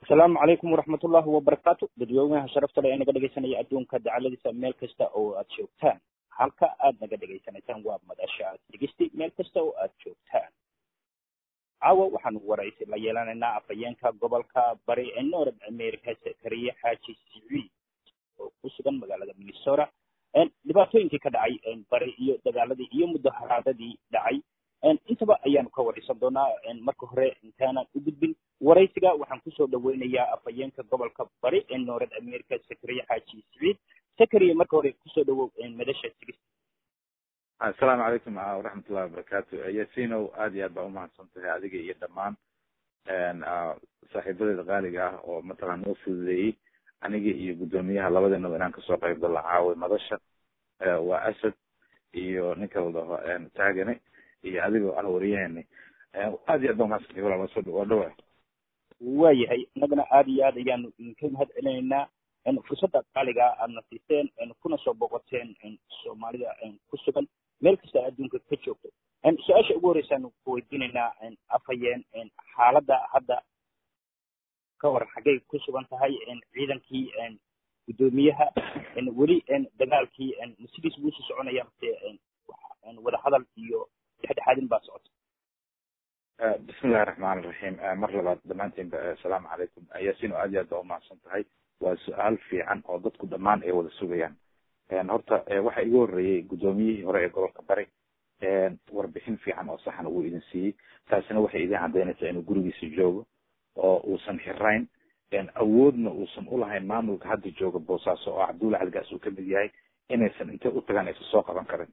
asalaamu calaykum waraxmat ullahi wabarakaatu dadweynaha sharafta le ee naga dhegaysanaya adduunka dacaladiisa meel kasta oo aad joogtaan halka aad naga dhegaysanaysaan waa madasha aad dhegeysti meel kasta oo aad joogtaan caawa waxaanu waraysi la yeelanaynaa afhayeenka gobolka bari ee north america sakariye xaaji siciid oo ku sugan magaalada minnesota dhibaatooyinkii ka dhacay bari iyo dagaaladii iyo mudaharaadadii dhacay intaba ayaanu ka waraysan doonaa marka hore intaanan u gudbin waraysiga waxaan kusoo dhaweynayaa afhayeenka gobolka bari ee north america sakariye xaaji siciid sakariye marka hore kusoo dhawow madasha sigis assalaamu calaykum waraxmatullahi wabarakaatu yasinow aad iyo aad baa umahadsan tahay adiga iyo dhammaan saaxiibadeeda qaaliga ah oo mataqan noo fududeeyey aniga iyo guddoomiyaha labadeenaba inaan kasoo qayb galo caawi madasha waa asad iyo ninka la dhaho taagane iyo adigoo ah wariyaheni aad iyo aad baa umahadsantahay walaal waa dhawa waayahay innagana aad iyo aad ayaanu idinka mahad celinaynaa fursadda qaaliga aadna siiseen kuna soo boqoteen soomaalida ku sugan meel kasta adduunka ka joogto su-aasha ugu horeysaanu ku weydiinaynaa afhayeen xaaladda hadda ka hor xaggay ku sugan tahay ciidankii guddoomiyaha weli dagaalkii sidiis buu usii soconaya mase wadahadal iyo dhexdhexaadin baa socota bismillahi raxmaan iraxiim mar labaad dhammaantiinba assalaamu calaykum yaasino aad iyo aad baa umahadsan tahay waa su-aal fiican oo dadku dhammaan ay wada sugayaan horta waxa igu horreeyey guddoomiyihii hore ee gobolka bari warbixin fiican oo saxan uu idin siiyey taasina waxay idin caddaynaysaa inuu gurigiisa joogo oo uusan xirayn awoodna uusan ulahayn maamulka hadda jooga boosaaso oo cabdulla caligaas uu kamid yahay inaysan intay u tagaan aysan soo qaban karin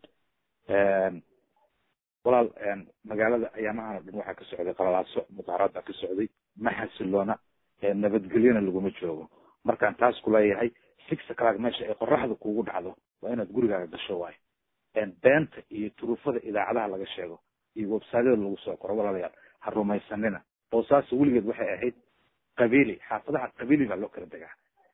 walaal magaalada ayaamahan o dhan waxaa ka socday qalalaaso mudaharaad baa ka socday ma xasiloona nabadgelyona laguma joogo markaan taas kuleeyahay six o'clock meesha ay qoraxda kugu dhacdo waa inaad gurigaaga gasho waayo beenta iyo turufada idaacadaha laga sheego iyo websaadyada lagu soo qoro walaalayaal ha rumaysanina boosaaso weligeed waxay ahayd qabiili xaafadaha qabiili baa loo kala degaa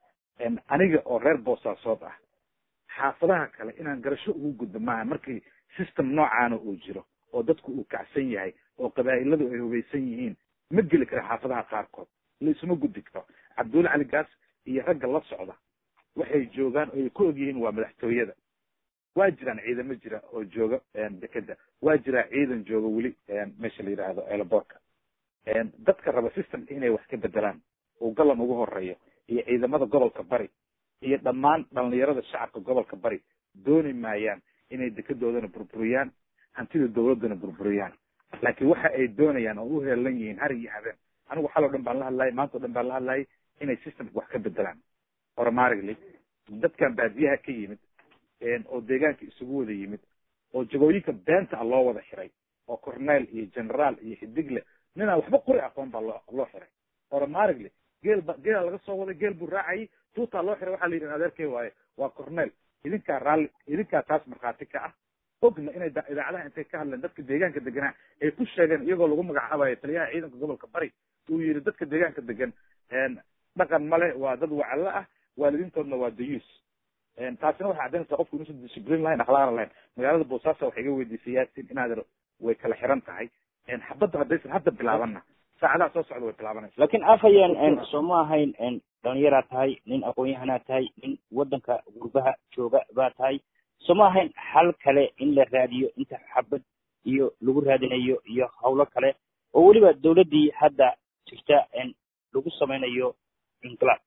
aniga oo reer boosaasood ah xaafadaha kale inaan garasho ugu gudbo maaha markii system noocaana uu jiro oo dadku uu kacsan yahay oo qabaa'iladu ay hubaysan yihiin ma geli kara xaafadaha qaarkood la isuma gudbi karo cabdulla cali gaas iyo ragga la socda waxay joogaan oo ay ku og yihiin waa madaxtooyada waa jiraan ciidamo jira oo jooga dekeda waa jiraa ciidan jooga weli meesha la yidhaahdo eelaboorka dadka raba systemka inay wax ka bedelaan uu galan ugu horeeyo iyo ciidamada gobolka bari iyo dhammaan dhalinyarada shacabka gobolka bari dooni maayaan inay dekedoodana burburiyaan hantida dawladdana burburiyaan laakiin waxa ay doonayaan oo u heelan yihiin har iyo habeen anigu xal o dhan baan la hadlayay maanta o dhan baan la hadlayay inay systemka wax ka bedelaan horumarigly dadkan baadiyaha ka yimid oo deegaanka isugu wada yimid oo jagooyinka beenta ah loo wada xiray oo cornel iyo generaal iyo xidigle ninaan waxba qori aqoon baa loo loo xiray horumarigly geel ba geela laga soo waday geel buu raacayay tuutaa loo xiray waxaa la yidhi adeerkey waaye waa cornel idinkaa raalli idinkaa taas markhaati ka ah ogna inay idaacadaha intay ka hadleen dadka deegaanka deganaa ay ku sheegeen iyagoo lagu magacaabayo taliyaha ciidanka gobolka bari uu yidhi dadka deegaanka degan dhaqan male waa dad wacallo ah waalidiintoodna waa dayuus taasina waxay caddaynaysaa qofku inuusan disciplin lahayn akhlaaqna lahayn magaalada boosaaso waxay iga weydiisay yaasin inaad way kala xiran tahay xabadda haddaysan hadda bilaabanna saacadaha soo socda way bilaabanaysa laakiin afhayeen soo ma ahayn dhalinyaraa tahay nin aqoon-yahanaa tahay nin waddanka gurbaha jooga baa tahay soo ma ahayn xal kale in la raadiyo inta xabad iyo lagu raadinayo iyo hawlo kale oo weliba dawladdii hadda jirta lagu samaynayo inqilaab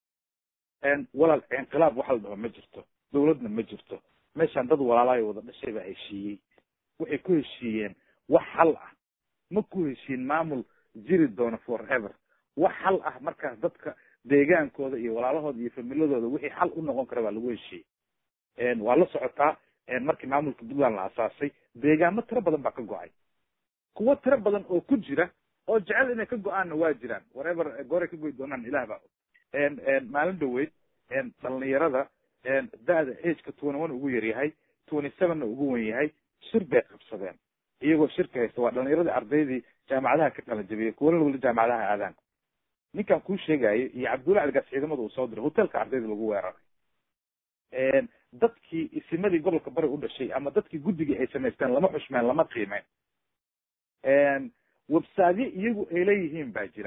walaal inqilaab waxa la dhaho ma jirto dawladna ma jirto meeshaan dad walaalaayo wada dhashay baa heshiiyey waxay ku heshiiyeen wax xal ah ma ku heshiin maamul jiri doona forever wax xal ah markaas dadka deegaankooda iyo walaalahooda iyo familadooda wixii xal u noqon kara baa lagu heshiiyey waa la socotaa markii maamulka puntland la asaasay deegaamo tiro badan baa ka go-ay kuwo tiro badan oo ku jira oo jecel inay ka go-aanna waa jiraan wharever gooray ka goy doonaan ilah baa maalin dhaweyd dhalinyarada da-da ageka twenty one ugu yaryahay twenty sevenna ugu wen yahay shir bay qabsadeen iyagoo shirka haysta waa dhalinyaradii ardaydii jaamacadaha ka kala jabiyay kuwana weli jaamacadaha aadaan ninkan kuu sheegayo iyo cabdulla caligaas ciidamada uu soo diray hotelka ardayda lagu weeraray dadkii isimadii gobolka bari u dhashay ama dadkii guddigii ay samaysteen lama xushmeen lama qiimeyn websaadyo iyagu ay leeyihiin baa jira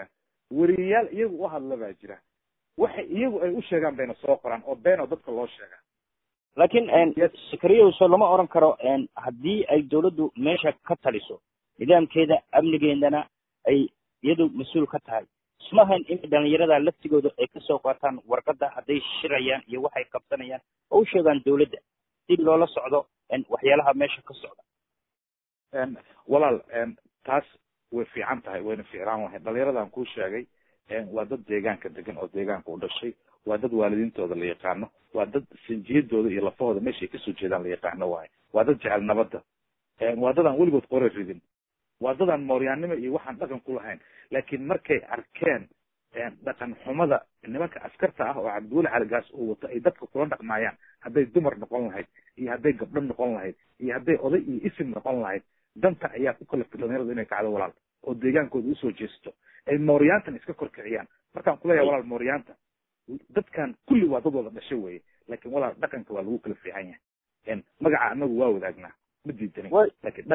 weriyayaal iyagu u hadla baa jira waxay iyagu ay u sheegaan bayna soo qoraan oo beenoo dadka loo sheegaa laakiin sakariyaso lama oran karo haddii ay dawladdu meesha ka taliso nidaamkeeda amnigeedana ay iyadu mas-uul ka tahay ismahan in dhalinyarada laftigooda ay kasoo qaataan warqadda hadday shirayaan iyo waxay qabsanayaan oo u sheegaan dawladda si loola socdo waxyaalaha meesha ka socda walaal taas way fiican tahay wayna ficlaan lahayd dhalinyaradan kuu sheegay waa dad deegaanka degan oo deegaanka u dhashay waa dad waalidiintooda la yaqaano waa dad sinjiyadooda iyo lafahooda meeshay kasoo jeedaan la yaqaano waayo waa dad jecel nabadda waa dad aan weligood qore ridin waa dad aan mooryaannimo iyo waxaan dhaqan ku lahayn laakiin markay arkeen dhaqan xumada nimanka askarta ah oo cabdiweli caligaas uu wato ay dadka kula dhaqmaayaan hadday dumar noqon lahayd iyo hadday gabdho noqon lahayd iyo hadday oday iyo isim noqon lahayd danta ayaa ku kalaftay dhalinyaradu inay kacdo walaal oo deegaankooda usoo jeesto ay mooryaantan iska korkiciyaan markaan kuleeyahay walaal mooryaanta dadkan kulli waa dad wada dhasho weye laakiin walaal dhaqanka waa lagu kala fiican yahay magaca anagu waa wadaagnaa ma diidanin lakin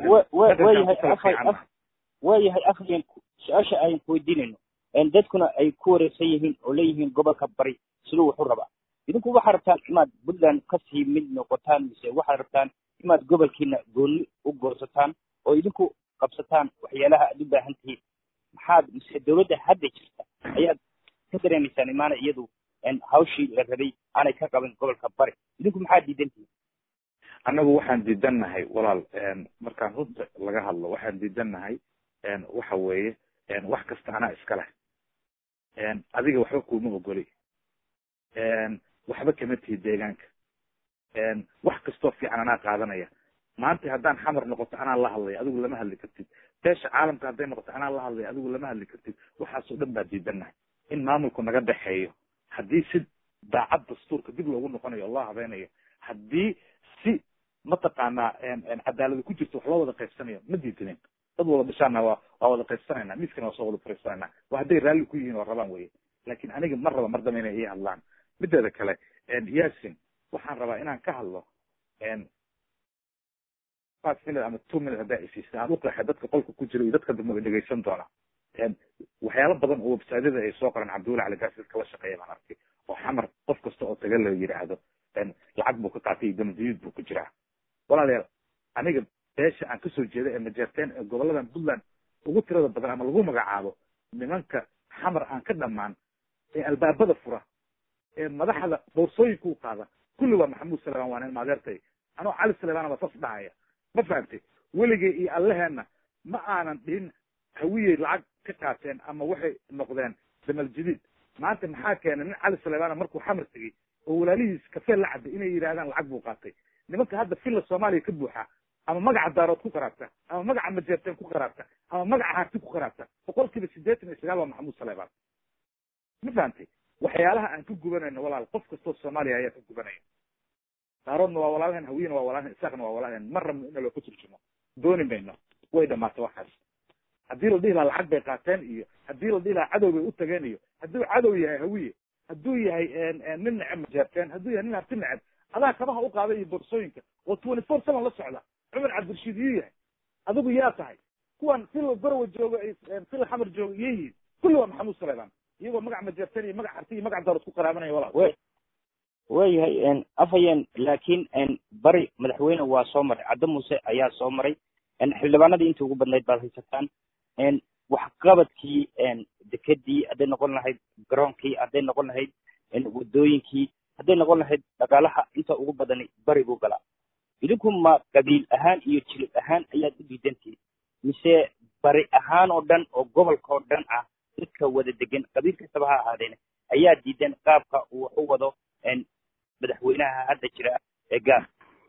waayahay afhayan su-aasha ayan kuweydiinayno dadkuna ay ku wareegsan yihiin oo leeyihiin gobolka bari siduu waxu rabaa idinku waxaad rabtaan inaad puntland kasii mid noqotaan mise waxaad rabtaan inaad gobolkiina gooni u goosataan oo idinku qabsataan waxyaalaha aad u baahan tihiin maxaad mise dawladda hadda jirta ayaad ka dareemaysaan imaana iyadu hawshii la rabay aanay ka qaban gobolka bari idinku maxaad diidan tihiin annagu waxaan diidannahay walaal markaan runta laga hadlo waxaan diidannahay waxa weeye wax kasta anaa iska leh adiga waxba kuma ogoli waxba kama tihi deegaanka wax kastoo fiican anaa qaadanaya maanta haddaan xamar noqoto anaa la hadlaya adigu lama hadli kartid beesha caalamka hadday noqoto anaa la hadlaya adigu lama hadli kartid waxaasoo dhan baa diidannahay in maamulku naga dhexeeyo haddii si daacad dastuurka dib loogu noqonayo oo loo habeynayo haddii si mataqaanaa cadaalada ku jirto wax loo wada qaybsanayo ma diidanin dad wada dhashaana waa waa wada qaybsanayna miskana waa soo wada fariisanayna waa hadday raalli ku yihiin oo rabaan weye laakin aniga mar raba mar dambe inay ii hadlaan mideeda kale yasin waxaan rabaa inaan ka hadlo five minute ama two minute haddaa isiisa aan uqeexay dadka qolka ku jira iyo dadka dambe ay dhegaysan doona waxyaalo badan oo websaadyada ay soo qoraan cabdiweli caligaas dadka la shaqeeya baan arkay oo xamar qof kasta oo taga la yidhaahdo lacag buu ka qaatay iyo damdiyuud buu ku jiraa walaalayaal aniga beesha aan kasoo jeeda ee majeerteen ee goboladan puntland ugu tirada badan ama lagu magacaabo nimanka xamar aan ka dhamaan ee albaabada fura ee madaxda boorsooyinka u qaada kulli waa maxamuud salemaan waa nin maadeertay anoo cali salemaan baa sas dhahaya ma fahamtay weligay iyo allaheenna ma aanan dhihin hawiyey lacag ka qaateen ama waxay noqdeen damal jadiid maanta maxaa keenay nin cali salemaan markuu xamar tegey oo walaalihiis kafee la cabay inay yidhahdaan lacag buu qaatay nimanka hadda filla soomaaliya ka buuxa ama magaca daarood ku qaraabta ama magaca majeerteen ku qaraabta ama magaca harti ku qaraabta boqolkiiba siddeetan iyo sagaal waa maxamuud saleebaan ma fahamtay waxyaalaha aan ka gubanayno walaal qof kastoo soomaaliya ayaa ka gubanaya daaroodna waa walaalheen hawiyena waa walaalheen isaaqna waa walaalheen mar rabno in loo ka turjumo dooni mayno way dhamaatay waxaas haddii la dhihi lahaa lacag bay qaateen iyo haddii la dhihi lahaa cadow bay u tageen iyo hadduu cadow yahay hawiye hadduu yahay nin neceb majeerteen hadduu yahay nin harti neceb adaa kabaha u qaaday iyo boorsooyinka oo twenty four seven la socda cumar cabdirashiid yuu yahay adigu yaa tahay kuwan fil borowa jooga fil xamar jooga iyo yihiin kulli waa maxamuud saleebaan iyagoo magac majeerteen iyo magac harti iyo magac daarood ku qaraabanaya walaal waayahay afhayeen laakiin bari madaxweyne waa soo maray caddo muuse ayaa soo maray xildhibaanadii intii ugu badnayd baad haysataan waxqabadkii dekedii hadday noqon lahayd garoonkii hadday noqon lahayd wadooyinkii hadday noqon lahayd dhaqaalaha inta ugu badani bari buu galaa idinku ma qabiil ahaan iyo jilib ahaan ayaad u diidantihin mise bari ahaan oo dhan oo gobolka oo dhan ah dadka wada degan qabiil kastaba ha ahaadeen ayaa diidan qaabka uu wax u wado madaxweynaha hadda jira ee gaar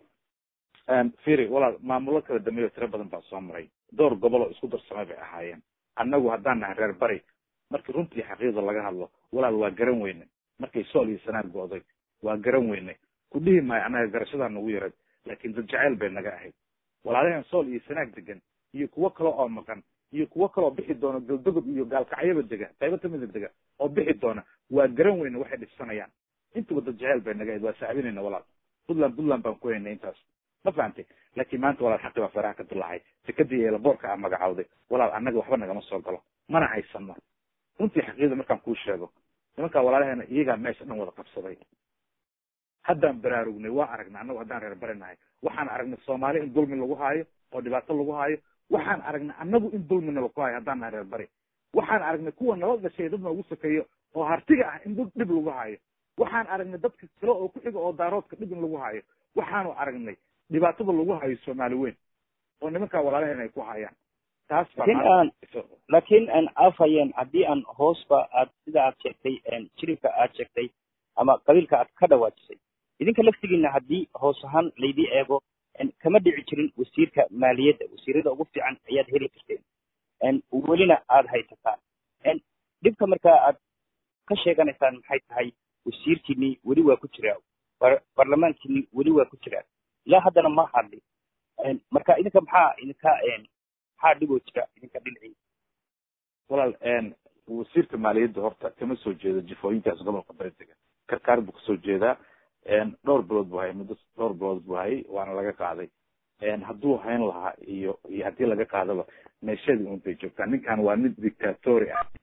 firi walaal maamulo kala dambeeyo tiro badan baa soo maray dhowr gobol oo isku darsamay bay ahaayeen annagu haddaan nahay reer bari markii runtii xaqiiqda laga hadlo walaal waa garan weyne markay sool iyo sanaag go'day waa garan weyne ku dhihi maayo annaga garashadaa nagu yarad laakiin dad jacayl bay naga ahayd walaalaheen sool iyo sanaag degan iyo kuwo kale oo maqan iyo kuwo kale oo bixi doona galdogob iyo gaalkacyaba dega qaybo kamida dega oo bixi doona waa garan weyne waxay dhibsanayaan intuba dad jacayl bay naga ahayd waa saabinayna walaal puntland puntland baan ku haynay intaas ma fahamtay laakiin maanta walaal xaqi baa faraha ka dulaacay sekadii eelaboorka aa magacawday walaal annaga waxba nagama soo galo mana haysano runtii xaqiiqda markaan kuu sheego nimankaa walaalaheena iyagaa meesha dhan wada qabsaday haddaan baraarugnay waa aragnay annagu haddaan reer barinahay waxaan aragnay soomaali in dulmi lagu haayo oo dhibaato lagu haayo waxaan aragnay annagu in dulmina lagu haayo haddaan nahay reer bari waxaan aragnay kuwa nala dhashay dad noogu sokeeyo oo hartiga ah in dhib lagu haayo waxaan aragnay dadka kale oo ku xiga oo daaroodka dhib in lagu haayo waxaanu aragnay dhibaatada lagu hayo soomaali weyn oo nimankaa walaalaheena ay ku hayaan taas laakiin aan afhayeen haddii aan hoosba aad sida aad sheegtay jiribka aad sheegtay ama qabiilka aad ka dhawaajisay idinka laftigiina haddii hoos ahaan laydii eego kama dhici jirin wasiirka maaliyadda wasiirada ugu fiican ayaad heli jirteen welina aada haysataan dhibka markaa aad ka sheeganaysaan maxay tahay wasiirkiini weli waa ku jiraa barlamaankiini weli waa ku jiraa ilaa haddana ma hadli marka idinka maxaa idinka maxaa dhiboo jira idinka dhinacii walaal wasiirka maaliyadda horta kama soo jeedo jifooyinkaas gobolka baritega karkaar buu kasoo jeedaa dhowr bilood buu hayay muddo dhowr bilood buu hayay waana laga qaaday hadduu hayn lahaa iyo iyo haddii laga qaadaba meeshadii un bay joogtaa ninkan waa nin dictatori ah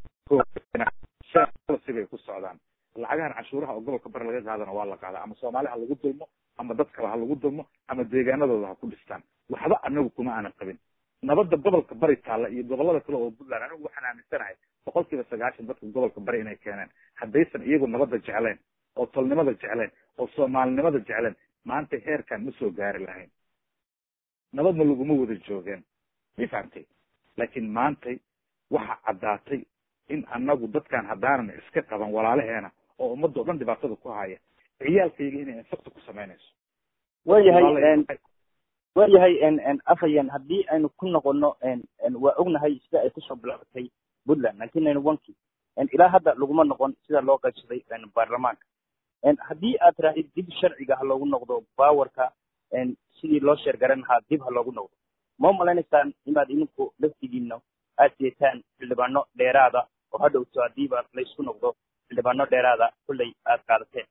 sibay ku socdaan lacagahan cashuuraha oo gobolka bari laga qaadana waa la qaadaa ama soomaali ha lagu dulmo ama dad kale ha lagu dulmo ama deegaanadooda ha ku dhistaan waxba anagu kuma aanan qabin nabadda gobolka bari taalla iyo gobolada kale oo puntland anigu waxaan aaminsanahay boqol kiiba sagaashan dadka gobolka bari inay keeneen haddaysan iyagu nabadda jeclayn oo tolnimada jeclayn oo soomaalinimada jeclayn maanta heerkan ma soo gaari lahayn nabadna laguma wada joogeen ma fahamtay laakiin maantay waxa caddaatay in anagu dadkan haddaanan iska qaban walaalaheena oo ummadda o dhan dhibaatada ku haya ciyaalkayga inay infakta ku samaynayso waayahay waayahay afhayan haddii aynu ku noqono waa ognahay sida ay kusoo bilaabatay puntland nineteen ninety one ki ilaa hadda laguma noqon sida loo qaybsaday baarlamaanka haddii aad tirahdid dib sharciga ha loogu noqdo bawarka sidii loo sheergaran lahaa dib ha loogu noqdo ma malaynaysaan inaad idinku laftigiina aad jeetaan xildhibaano dheeraada oo hadhowto hadiiba laysku noqdo xildhibaano dheeraada kullay aad qaadateen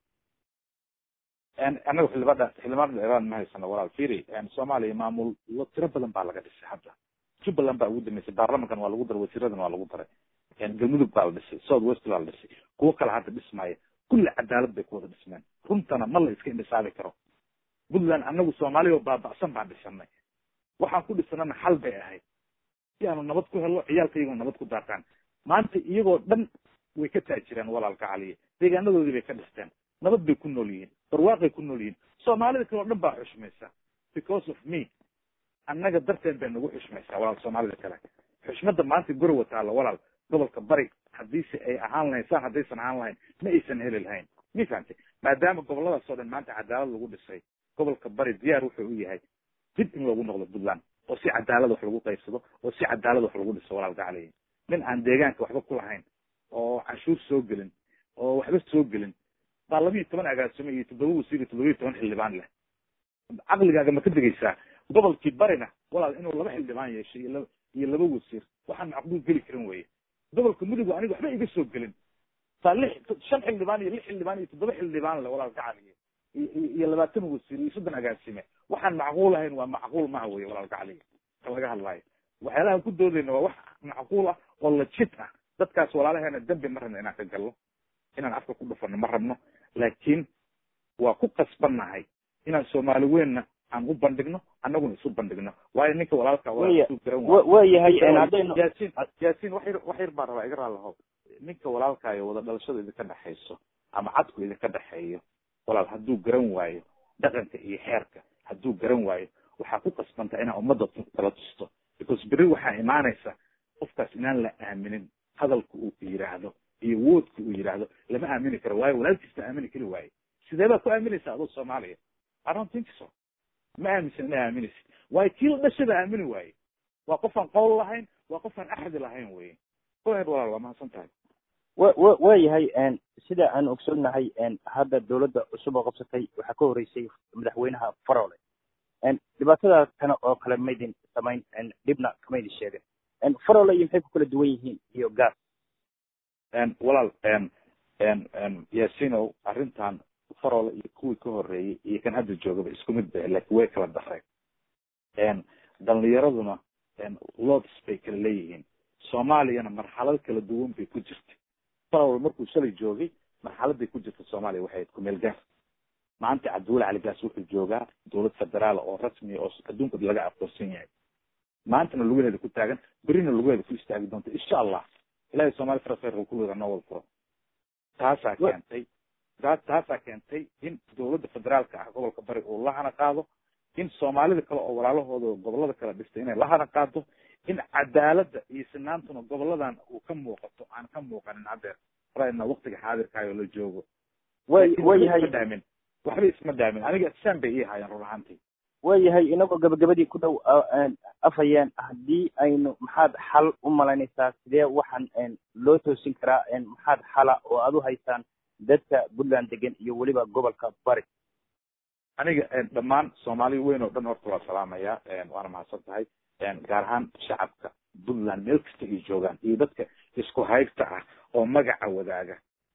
anaga xildhibaan xildhibaan dheeraan ma haysano walaal firi soomaaliya maamul tiro badan baa laga dhisay hadda jubbaland baa ugu dambeysay baarlamankan waa lagu daray wasiiradan waa lagu daray galmudug baa la dhisay south west baa la dhisay kuwo kale hadda dhismaya kulli cadaalad bay ku wada dhismeen runtana ma la iska indhisaabi karo puntland anagu soomaaliya oo baaba'san baan dhisanay waxaan ku dhisanana xal bay ahayd si aanu nabad ku helno ciyaalkayagoo nabad ku daataan maanta iyagoo dhan way ka taajireen walaalka caliya deegaanadoodii bay ka dhisteen nabad bay ku nool yihiin barwaaqay ku nool yihiin soomaalida kale o dhan baa xushmaysa because of me annaga darteen bay nagu xushmaysaa walaal soomaalida kale xushmada maanta gorowa taalla walaal gobolka bari haddiise ay ahaan lahayn saan haddaysan ahaan lahayn ma aysan heli lahayn ma fahamtay maadaama goboladaas oo dhan maanta cadaalad lagu dhisay gobolka bari diyaar wuxuu u yahay dib in loogu noqdo puntland oo si cadaalad wax lagu qaybsado oo si cadaalad wax lagu dhiso walaalka caliya nin aan deegaanka waxba ku lahayn oo canshuur soo gelin oo waxba soo gelin baa labiiyo toban agaasimo iyo toddoba wasiir iyo toddoba iyo toban xildhibaan leh caqligaaga ma ka degaysaa gobolkii barina walaal inuu laba xildhibaan yeeshay iyo iyo laba wasiir waxaan macquul geli karin weye gobolka mudugu aniga waxba iga soo gelin saa lix shan xildhibaan iyo lix xildhibaan iyo toddoba xildhibaan leh walaalka caliya iyo labaatan wasiir iyo soddon agaasime waxaan macquul ahayn waa macquul maha weye walaalka caliya ka laga hadlaayo waxyaalaha ku doodayna waa wax macquul ah oo lajid ah dadkaas walaalaheena dembi ma rabno inaan ka galno inaan afka ku dhufano ma rabno laakiin waa ku qasbannahay inaan soomaali weynna aan u bandhigno annaguna isu bandhigno waayo ninka walaalka waayahay haddaynu yaasiin yaasiin wax yar wax yar baan rabaa iga raalaho ninka walaalkaayo wada dhalashada idinka dhexayso ama cadku idinka dhexeeyo walaal hadduu garan waayo dhaqanka iyo xeerka hadduu garan waayo waxaa ku qasbantaa inaa ummadda kala tusto because beri waxaa imaanaysa qofkaas inaan la aaminin hadalka uu yidhaahdo iyo woodka uu yidhaahdo lama aamini karo waayo walaalkiisna aamini kari waaye sidee baa ku aaminaysa adoo soomaaliya i don't think so ma aaminsan inaa aaminaysid waayo kii la dhashaba aamini waaye waa qofaan qowl lahayn waa qofaan axdi lahayn weye oheed walaal waa mahadsan tahay wa wa waayahay sida aan ogsoonnahay hadda dawladda cusub oo qabsatay waxaa ka horeysay madaxweynaha farole dhibaatada kana oo kale maydin samayn dhibna kamaydin sheegin farole iyo maxay ku kala duwan yihiin iyo gaas walaal yaasinow arrintan farole iyo kuwii ka horeeyey iyo kan hadda joogaba isku mid ba laakiin way kala dareen dhalinyaraduna lods bay kala leeyihiin soomaaliyana marxalado kala duwan bay ku jirtay farwal markuu shalay joogay marxaladay ku jirta soomaaliya waxay ahayd kumeel gaar maanta cabdiweli cali gaas wuxuu joogaa dowlad federaala oo rasmiya oo adduunka laga aqoonsan yahay maantana lugaheeda ku taagan berina lugaheeda ku istaagi doonta insha allah ilahay soomali fara khayrka kulliga noo wada furo taasaa keentay taasaa keentay in dowladda federaalka ah gobolka bari uu la hana qaado in soomaalida kale oo walaalahooda gobolada kala dhistay inay la hana qaado in cadaaladda iyo sinaantuna goboladan uu ka muuqato aan ka muuqanin haddeer rana waktiga xaadirkaayo la joogo way wayahay dhaamin waxba isma dhaamin aniga saan bay ii haayeen run ahaantii waayahay inagoo gabagabadii ku dhow afhayeen haddii aynu maxaad xal u malaynaysaa sidee waxaan loo toosin karaa maxaad xala oo aad u haysaan dadka puntland degan iyo weliba gobolka bari aniga dhammaan soomaali weyn oo dhan horta waa salaamaya waana mahadsan tahay gaar ahaan shacabka puntland meel kasta ay joogaan iyo dadka isku haybta ah oo magaca wadaaga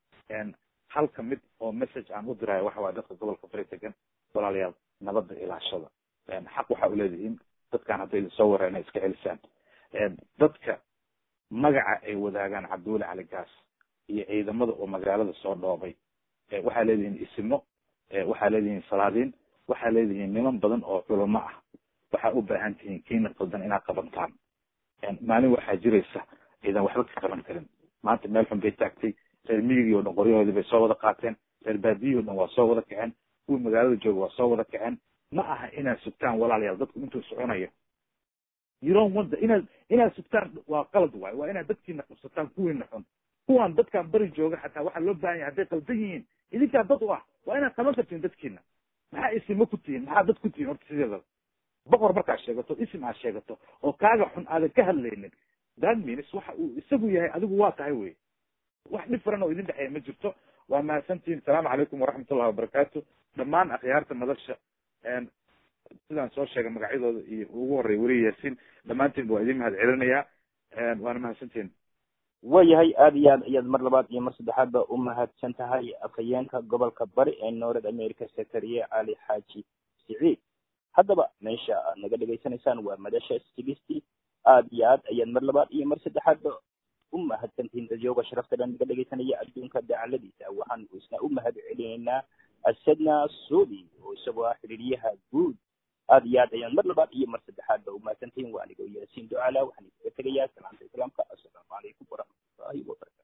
halka mid oo message aan u diraayo waxa waaya dadka gobolka bari degan walaalayaal nabadda ilaashada xaq waxa u leedihiin dadkan hadday soo wara inay iska celisaan dadka magaca ay wadaagaan cabdiweli cali gaas iyo ciidamada oo magaalada soo dhoobay waxaa leedihiin isimo waxaa leedihiin salaadiin waxaa leedihiin niman badan oo culamo ah waxaa u baahan tihiin kiina qaldan inaad qabantaan maalin waxaa jiraysa ciidan waxba ka qaban karin maanta meel xun bay taagtay reer miyigii o dhan qoryahoodii bay soo wada qaateen reer baadiyihii o dhan waa soo wada kaceen kuwii magaalada jooga waa soo wada kaceen ma aha inaad sugtaan walaalayaal dadku intuu soconayo you don't want inaad inaad sugtaan waa qalad waay waa inaad dadkiina qabsataan kuwiina xun kuwaan dadkaan bari jooga xataa waxaa loo baahan yahay hadday qaldan yihiin idinkaa dad u ah waa inaad qaban kartiin dadkiina maxaa isimo ku tihiin maxaa dad ku tihiin horta sideedaba boqor markaad sheegato isim aad sheegato oo kaaga xun aadan ka hadlaynin that means waxa uu isagu yahay adigu waa tahay wey wax dhifaran oo idin dhexeeya ma jirto waa mahadsantihiin asalaamu calaykum waraxmatullahi wabarakaatu dhammaan akhyaarta madasha sidaan soo sheegay magacyadooda iyo ugu horreya weli yaasiin dhammaantiin waa idin mahad celinayaa waana mahadsantihiin waayahay aada iyo aad ayaad mar labaad iyo mar saddexaadba u mahadsan tahay afhayeenka gobolka bari ee north america secretariye cali xaaji siciid haddaba meesha aad naga dhegaysanaysaan waa madasha sigisti aada iyo aad ayaad mar labaad iyo mar saddexaadba u mahadsantihiin dadyooga sharafta dhan naga dhegaysanaya adduunka dacaladiisa waxaan isna u mahad celinaynaa asadna sudi oo isagoo ah xiriiryaha guud aada iyo aad ayaan mar labaad iyo mar saddexaadba u mahadsantihiin waa anigoo yaasiin ducala waxaan iskaga tegayaa salaanta islaamka assalaamu calaykum waraxmatullahi wabarakatu